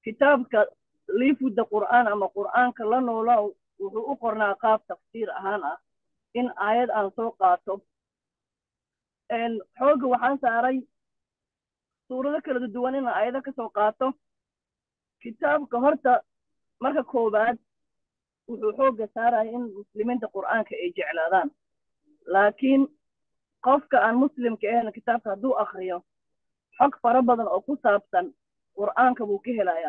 kitaabka liifudda qur'aan ama qur'aanka la noola wuxuu u qornaa qaab tafsiir ahaan ah in aayad aan soo qaato xoogga waxaan saaray suurado kala duwan in aayado ka soo qaato kitaabka horta marka koowaad wuxuu xoogga saaraya in muslimiinta qur'aanka ay jeclaadaan laakiin qofka aan muslimka ahayn kitaabka hadduu akriyo xog fara badan oo ku saabsan qur'aanka buu ka helayaa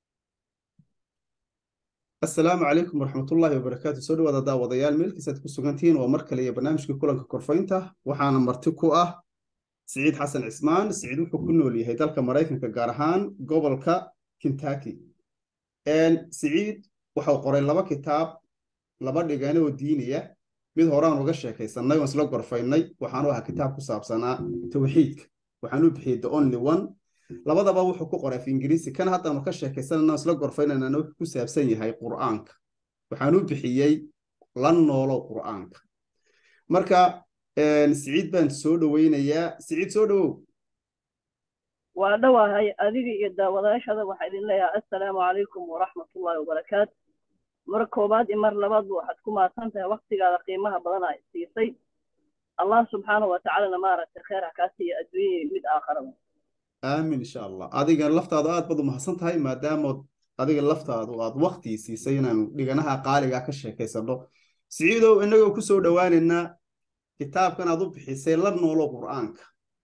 asalaamu calaykum waraxmatullaahi wabarakaatu soo dhawaada daawadayaal meelkiisaad ku sugantihiin waa mar kale iyo barnaamijkii kulanka korfaynta waxaana marti ku ah siciid xasan cismaan siciid wuxuu ku nool yahay dalka maraykanka gaar ahaan gobolka kentucky siciid waxau qoray laba kitaab laba dhigane oo diiniya mid horaan uga sheekaysannay oon isla gorfaynay waxaanu ahaa kitaab ku saabsanaa tawxiidka waxaanu bixiyey the only one labadaba wuxuu ku qoray af ingiriisi kan haddaanu ka sheekaysanana isla gorfaynanana wuxuu ku saabsan yahay qur'aanka waxaanu bixiyey la noolo qur'aanka marka siciid baan soo dhoweynayaa siciid soo dhowow waa dhowahay adiga iyo daawadayaashada waxaa idin leeyahay assalaamu calaykum waraxmatullaahi wabarakaatu mar koowaad iyo mar labaadba waxaad ku mahadsan tahay waktigaada qiimaha badan a siisay allah subxaanahu watacaalana maaragtay kheer ha kaa siiya adduunya mid aakharaba aamin insha allah adiga laftaadu aad baad u mahadsan tahay maadaamood adiga laftaadu aad waktii siisay inaanu dhiganaha qaaliga ka sheekaysano siciidow inagoo ku soo dhowaaneynaa kitaabkan aad u bixisay la noolo qur'aanka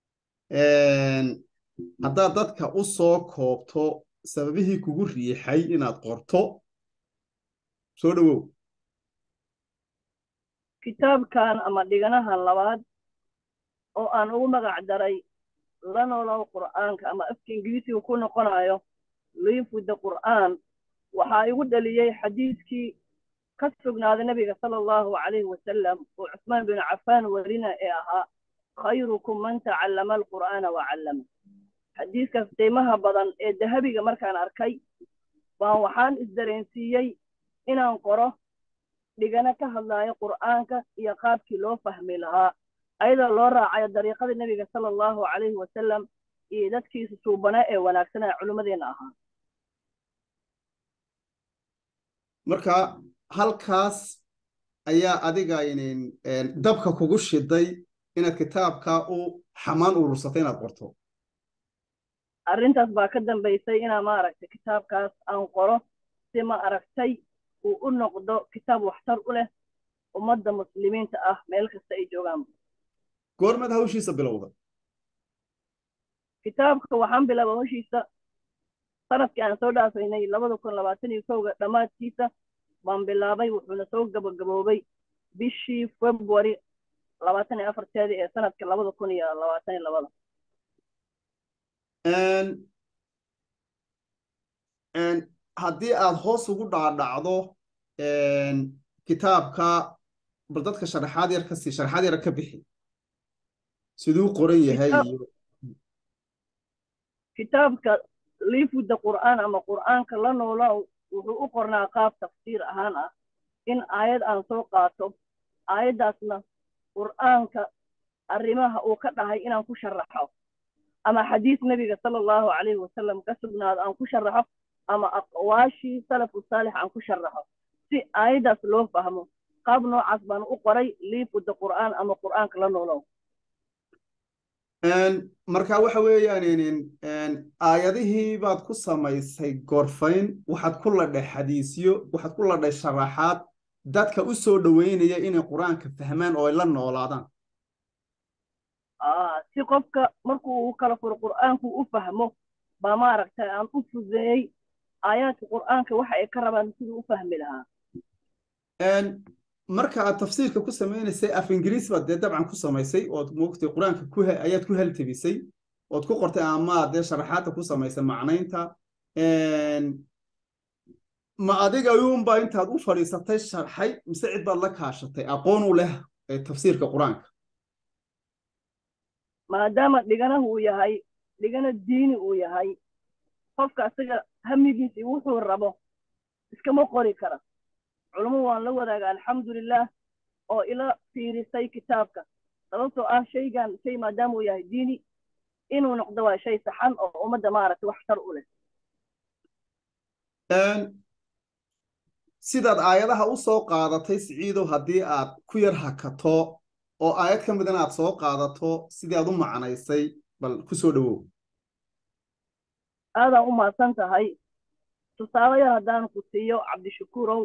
haddaad dadka u soo koobto sababihii kugu riixay inaad qorto soo dhowow kitaabkan ama dhiganahan labaad oo aan ugu magac daray la noolow qur'aanka ama afka ingiriisiga ku noqonayo liifudda qur'aan waxaa igu dhaliyey xadiidkii ka sugnaaday nabiga sala allahu calayhi wasalam oo cusmaan binu cafaan werina ee ahaa khayrukum man tacallama alqur'aana wa callama xadiiskaas qiimaha badan ee dahabiga markaan arkay baan waxaan isdareensiiyey inaan qoro dhigano ka hadlaayo qur'aanka iyo qaabkii loo fahmi lahaa ayadoo loo raacayo dariiqadii nebiga sala allahu calayhi wasalam iyo dadkiisa suubana ee wanaagsanaa culimmadeenna ahaa marka halkaas ayaa adiga inin dabka kugu shiday inaad kitaabka u xamaan urursatay inaad qorto arrintaas baa ka dambaysay inaa maaragtay kitaabkaas aan qoro si ma aragtay uu u noqdo kitaab waxtar u leh ummadda muslimiinta ah meel kasta ay joogaan goormaad hawshiisa bilowda kitaabka waxaan bilaaba hawshiisa sanadkii aan soo dhaafaynay labada kun labaatan iyo kowga dhammaadkiisa baan bilaabay wuxuuna soo gabagaboobay bishii february labaatan iyo afarteedii ee sanadka labada kun iyo labaatan iyo labada haddii aad hoos ugu dhaadhacdo kitaabka bal dadka sharaxaad yar ka sii sharaxaad yar ka bixi siduu qoran yahay iyo kitaabka liifudda qur'aan ama qur'aanka la noola wuxuu u qornaa qaab tafsiir ahaan ah in aayad aan soo qaato aayaddaasna qur'aanka arrimaha uu ka dhahay inaan ku sharaxo ama xadiis nebiga sala allahu calayhi wasalam ka sugnaado aan ku sharaxo ama aqwaashii salafu saalix aan ku sharaxo si aayaddaas loo fahmo qaab noocaas baan u qoray liifudda qur'aan ama qur'aanka la noolow marka waxa weeyaan aayadihii baad ku samaysay gorfayn waxaad ku ladhay xadiisyo waxaad ku ladhay sharaxaad dadka u soo dhoweynaya inay qur-aanka fahmaan oo ay la noolaadaan si qofka markuu u kala furo qur'aanku u fahmo baa maaragtay aan u fudeeyey aayaadka qur'aanka waxa ay ka rabaan siduu u fahmi lahaa marka aad tafsiirka ku samaynaysay af ingiriis baad dee dabcan ku samaysay ood moogtay qur-aanka ku ayaad ku haltabisay ood ku qortay ama dee sharaxaadda ku samaysay macnaynta ma adiga ayuunbaa intaad u fadhiisatay sharxay mise cid baad la kaashatay aqoon u leh tafsiirka qur-aanka maadaama dhiganahu uu yahay dhigana diini uu yahay qofka asaga hamigiisi wuxuu rabo iskama qori kara culumadu waan la wadaaga alxamdulilah oo ila fiirisay kitaabka sababtoo ah shaygan shay maadaama uu yahay diini inuu noqdo waa shay saxan oo ummadda maaragtay wax tar u leh sidaad aayadaha u soo qaadatay siciidow haddii aad ku yar hakato oo aayad ka midana aad soo qaadato sidii aad u macnaysay bal ku soo dhowow aadaan u mahadsan tahay tusaale yar haddaan ku siiyo cabdishakuurow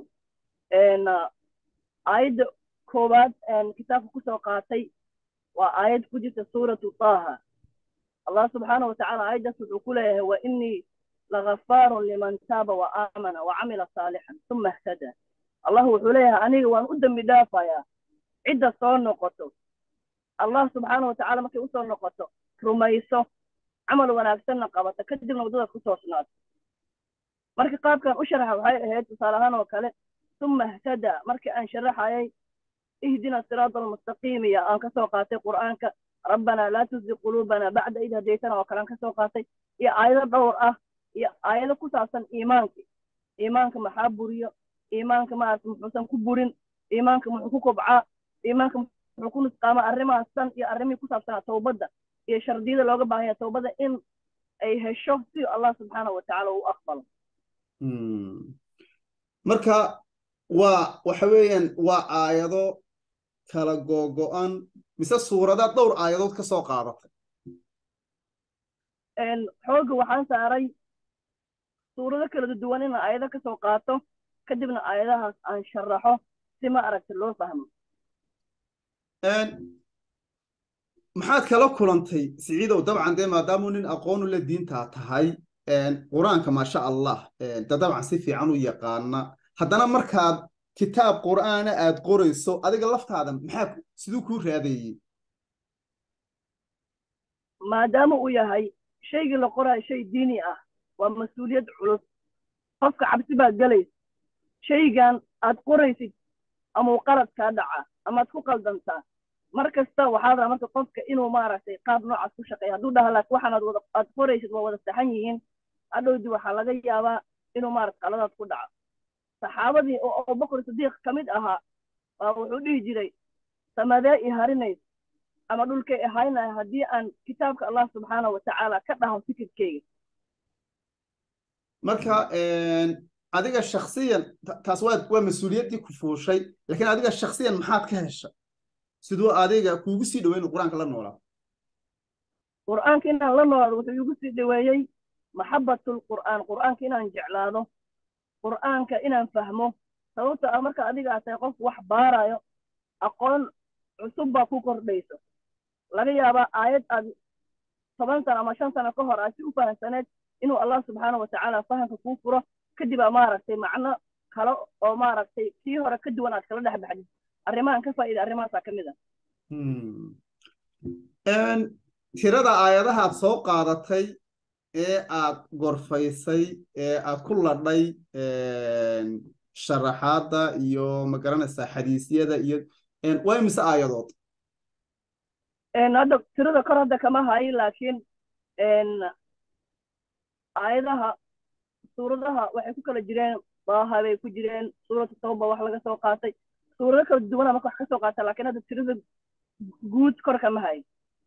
aayadda koowaad kitaabka kusoo qaatay waa aayad ku jirta suuratu taaha allah subxaana watacaala aayaddaas wuxuu ku leeyahay wa inii lagafaarun liman taaba wa aamana wa camila saalixan uma ihtada allah wuxuu leeyahay aniga waan u dembi dhaafayaa cidda soo noqoto allah subxaana watacaala markay usoo noqoto rumayso camal wanaagsanna qabato kadibna waddadaad ku toosnaato marka qaabkan u sharaxa waxay ahayd tusaale ahaan oo kale uma ihtada markii aan sharaxayay ihdina siraata almustaqiim iyo aan kasoo qaatay qur'aanka rabbanaa laa tuzig quluubana bacda id hadaytana oo kale aan kasoo qaatay iyo aayado dhowr ah iyo aayado ku saabsan iimaanka iimaanka maxaa buriyo iimaanka maarata muxuusan ku burin iimaanka muxuu ku kobcaa iimaanka muxuu ku nusqaama arrimahaas san iyo arrimihii ku saabsanaa towbadda iyo shardiyada looga baahanya towbadda in ay hesho si allah subxaanahu watacaala uu aqbalo marka waa waxa weeyaan waa aayado kala googo-an mise suuradaad dhowr aayadood ka soo qaadatay xoogga waxaan saaray suurado kala duwan inaan aayado ka soo qaato kadibna aayadahaas aan sharaxo si ma aragta loo fahmo maxaad kala kulantay siciidow dabcan dee maadaamuu nin aqoonu la diintaa tahay qur-aanka maasha allah de dabcan si fiican u yaqaana haddana markaad kitaab qur'aana aad qorayso adiga laftaada maxaa siduu kuu raadeeyey maadaama uu yahay shaygii la qoraayo shay diini ah waa mas-uuliyad culus qofka cabsi baad gelaysa shaygan aad qoraysid amau qalad kaa dhacaa amaad ku qaldantaa mar kasta waxaa raa marka qofka inuu maaragtay qaab noocaas ku shaqeeya hadduu dhaha laakiin waxaanaad wada aad qoraysid waa wada saxan yihiin hadhowdi waxaa laga yaabaa inuu maarata qaladaad ku dhaco saxaabadii oo abubakr sidiiq ka mid ahaa baa wuxuu dhihi jiray samadee i harinays ama dhulkay ahaynaya haddii aan kitaabka allah subxaana watacaala ka dhaho fikirkeyga marka adiga shaksiyan taas waa waa mas-uuliyaddii ku fuushay laakiin adiga shaksiyan maxaad ka hesha siduu adiga kuugu sii dhaweyn qur-aanka la noolaa qur'aanka inaan la noolaado wuxuu igu sii dhaweeyey maxabbatul qur'aan qur'aanka inaan jeclaado qur'aanka inaan fahmo sababta ah marka adiga aad tahay qof wax baarayo aqoon cusub baa ku kordhayso laga yaabaa aayad aad toban sano ama shan sano ka hor aad si u fahamsaneed inuu allah subxaana watacaala fahamka kuu furo kadib aa maaragtay macno kale oo maaragtay kii hore ka duwan aad kala dhex baxdid arrimahan ka faa'iida arrimahaasaa ka mid ah tirada aayadahaad soo qaadatay ee aad gorfaysay ee aad ku ladhay sharaxaadda iyo magaranaysaa xadiisyada iyo waa imise aayadood hadda tirada kor hadda kama hayo laakiin aayadaha suuradaha waxay ku kala jireen daaha bay ku jireen suuratu tawba wax laga soo qaatay suurado kala duwana marka wax ka soo qaata lakiin hadda tirada guud kor kama hayo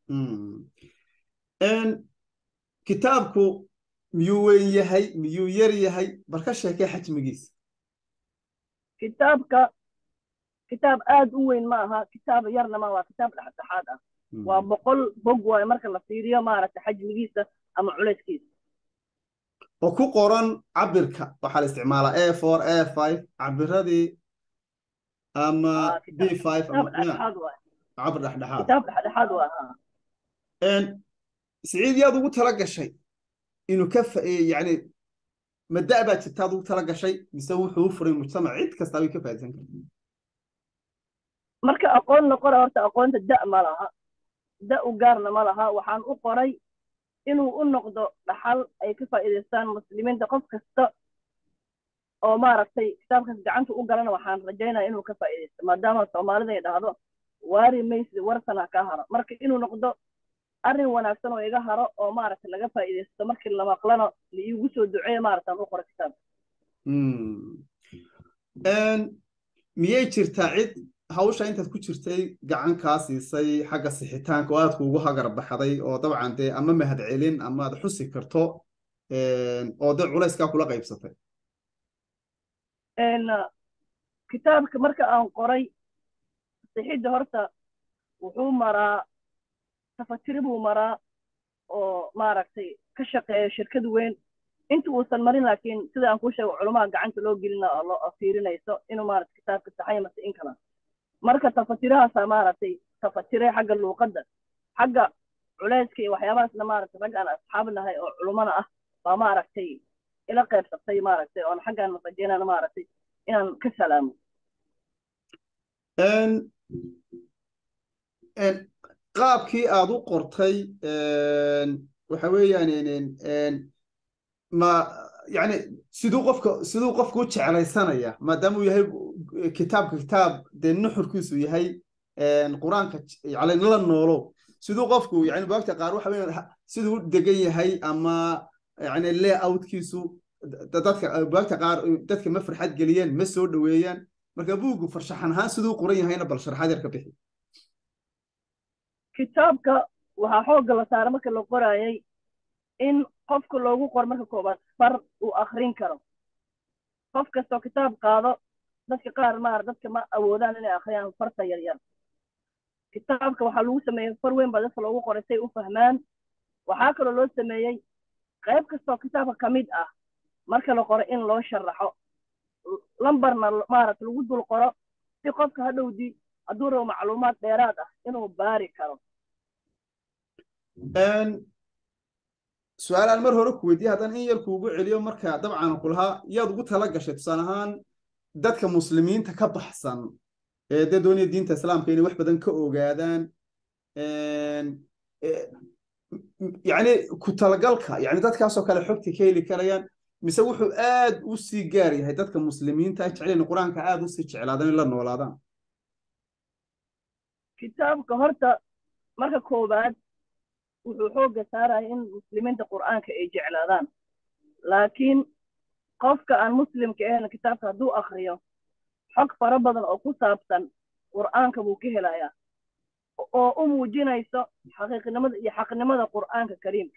kitaabku miyuu weyn yahay miyuu yar yahay bal ka sheekee xajmigiisa kitaabka kitaab aad u weyn ma aha kitaab yarna ma waa kitaab dhexdhexaad ah waa boqol bog waayo marka la fiiriyo maaragtay xajmigiisa ama culayskiisa oo ku qoran cabirka waxaa la isticmaalaa a four a five cabiradii ama b five cabir dhexdhexaad kitaab dhexdhexaad waa siciid yaad ugu tala gashay inuu ka yani mada baa jirtaad ugu tala gashay mise wuxuu u furay mujtamac cid kastaa way ka faa'iidsan kartaa marka aqoon la qora horta aqoonta da ma laha da u gaarna ma laha waxaan u qoray inuu u noqdo dhaxal ay ka faa'iidaystaan muslimiinta qof kasta oo maaragtay kitaabkaas gacanta u galana waxaan rajaynaya inuu ka faa'iidaysto maadaama soomaalida ay dhahdo waari maysid warsana ka haro marka inuu noqdo arrin wanaagsan oo iga haro oo maaragtay laga faa'iidaysto markii la maqlana liigu soo duceeya maaragtaan u qora kitaabka miyay jirtaa cid hawsha intaad ku jirtay gacan kaa siisay xagga sixitaanka oo aad kuugu hagar baxday oo dabcan dee ama mahad celin ama aad xusi karto oo dee culayskaa kula qaybsatay kitaabka marka aan qoray sixidda horta wuxuu maraa tafatiri buu maraa oo maaragtay ka shaqeeya shirkad weyn inta uusan marin laakiin sida aan kuu sheego culumaha gacanta loo gelina oo loo fiirinayso inuu maaragtay kitaabka saxay mase in kala marka tafatirahaasa maaragtay tafatire xagga luuqadda xagga culayska iyo waxyaabahaasna maaragtay rag aan asxaab nahay oo culumana ah baa maaragtay ila qaybsatay maaragtay oon xaggaan rajeynana maaragtay inaan ka salaamo qaabkii aad u qortay waxa weeyaan ma yani siduu qofka siduu qofku u jeclaysanaya maadaama uu yahay kitaabka kitaab dee nuxurkiisu yahay qur-aanka yani la noolo siduu qofku yani bugaagta qaar waxa weeyaan siduu u degan yahay ama yani layoutkiisu dadka bugaagta qaar dadka ma farxad geliyeen ma soo dhoweeyaan marka buuggu farshaxan ahaan siduu qoran yahayna bal sharxaad yar ka bixi kitaabka waxaa xoogga la saara marka la qoraayay in qofka loogu qoro marka koobaad far uu akrin karo qof kastoo kitaab qaado dadka qaar maar dadka ma awoodaan inay akhriyaan farta yaryar kitaabka waxaa lagu sameeyey far weyn baa dadka loogu qoray say u fahmaan waxaa kaloo loo sameeyey qayb kastoo kitaabka ka mid ah marka la qoro in loo sharaxo lambarna maaragta lagu dul qoro si qofka hadhowdii hadduu rabo macluumaad dheeraad ah inuu baari karo su-aal aan mar hore ku weydiye haddaan in yar kuugu celiyo marka dabcan ku lahaa yaad ugu tala gashay tusaale ahaan dadka muslimiinta ka baxsan ee dee doonaya diinta islaamka inay wax badan ka ogaadaan yani ku talagalka yani dadkaasoo kale xogta ka heli karayaan mise wuxuu aad u sii gaar yahay dadka muslimiinta jeclayna qur-aanka aad usii jeclaadaan in la noolaadaan kitaabka horta marka koowaad wuxuu xoogga saaraya in muslimiinta qur'aanka ay jeclaadaan laakiin qofka aan muslimka ahayn kitaabka hadduu akriyo xog fara badan oo ku saabsan qur'aanka buu ka helayaa oo u muujinayso xaqiiqnimada iyo xaqnimada qur'aanka kariimka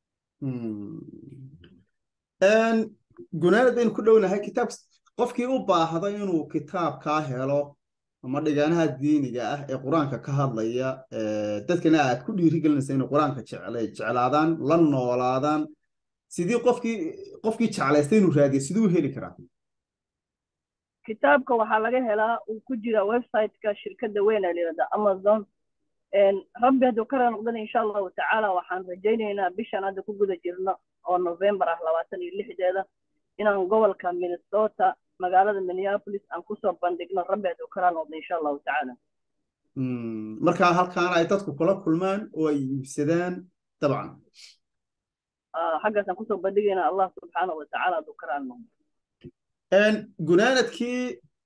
gunaanad baynu ku dhownahay kitaab qofkii u baahda inuu kitaabkaa helo ama dhigaanaha diiniga ah ee qur-aanka ka hadlaya dadkana aad ku dhiirigelinaysa inay qur-aanka jeclaadaan la noolaadaan sidii qofkii qofkii jeclaystay inuu raadiya siduu heli karaa kitaabka waxaa laga helaa uu ku jira websiteka shirkadda weyn ee layidhahda amazon rabbi hadduu ka raa noqdana insha allahu tacaala waxaan rajaynaynaa bishan hadda ku guda jirno oo november ah labaatan iyo lixdeeda inaan gobolka minnesota magaalada minneapolis aan kusoo bandhigno rabbi hadduu ka raa noqdo insha allahu tacaala markaa halkaana ay dadku kula kulmaan oo ay iibsadaan dabcan xaggaasaan kusoo bandhigaynaa allah subxaanahu watacaala hadduu ka raa noqdo gunaanadkii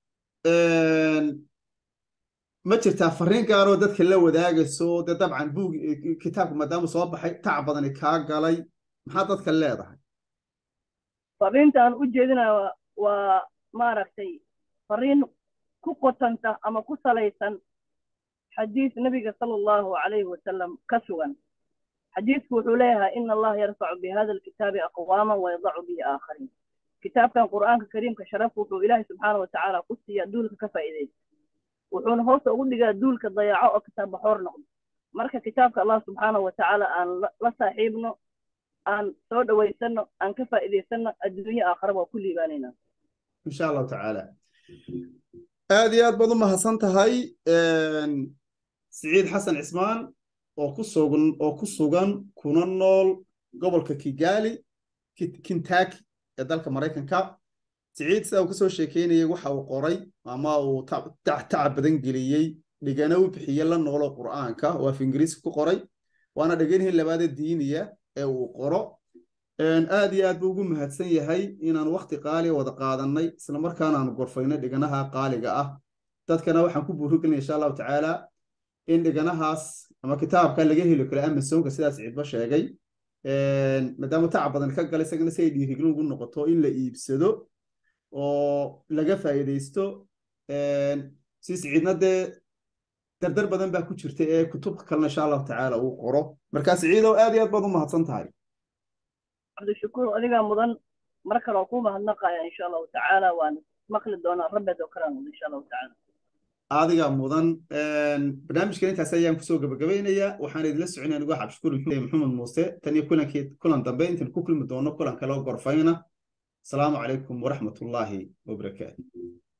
ma jirtaa fariin gaaroo dadka la wadaagayso dee dabcan buug kitaabka maadaama soo baxay tac badani kaa galay maxaa dadka leedahay fariinta aan u jeedinayo waa maaragtay fariin ku qotanta ama ku salaysan xadiis nabiga sala allahu calayhi wasalam ka sugan xadiisku wuxuu leeyahay ina allaha yarfacu bihada alkitaabi aqwaaman wayadacu bihi aakhariin kitaabkan qur'aanka kariimka sharafku wuxuu ilaahay subxaana watacaala ku siiya duulka ka faa'iidaysa wuxuuna hoosta ugu dhigaa duulka dayaco oo kitaab baxoor noqdo marka kitaabka allah subxaana watacaala aan la saaxiibno aan soo dhawaysano aan ka faa'iidaysano adduunye aakhara waa ku liibaanaynaa insha allahu tacaala aad iyo aad baad u mahadsan tahay siciid xasan cismaan oo ku sugan oo ku sugan kuna nool gobolka kigali kintaki ee dalka maraykanka siciid sida uu kasoo sheekeynayay waxa uu qoray ama uu tacab badan geliyey dhigana u bixiyey la noolo qur'aanka oo af ingiriiska ku qoray waana dhiganihii labaada diiniya ee uu qoro aad iyo aad buu ugu mahadsan yahay inaan wakti qaaliga wada qaadanay islamarkaana aanu gorfaynay dhiganaha qaaliga ah dadkana waxaan ku buurigelinaya insha allahu tacaala in dhiganahaas ama kitaabka laga heli karo amazonka sidaas ciidba sheegay maadaama tacab badan ka galay isagana si ay dhiirigelin ugu noqoto in la iibsado oo laga faa'iidaysto si siciidna dee dardar badan baa ku jirta ee kutubka kalena insha allahu tacaala uu qoro markaa siciidow aad iyo aad baad u mahadsan tahay cabdishakuur adigaa mudan mar kale oo kuu mahadnaqaya insha allahu tacaala waan maqli doonaan rabbeed oo kalaan wada insha allahu tacaala adiga mudan barnaamijkan intaas ayaan kusoo gabagabaynayaa waxaan idinla soconaya anigu xabshukuur maxamed muuse tan iyo kulankii kulan dambe intaan ku kulmi doono kulan kale oo gorfayna asalaamu calaykum waraxmatullaahi wabarakaatu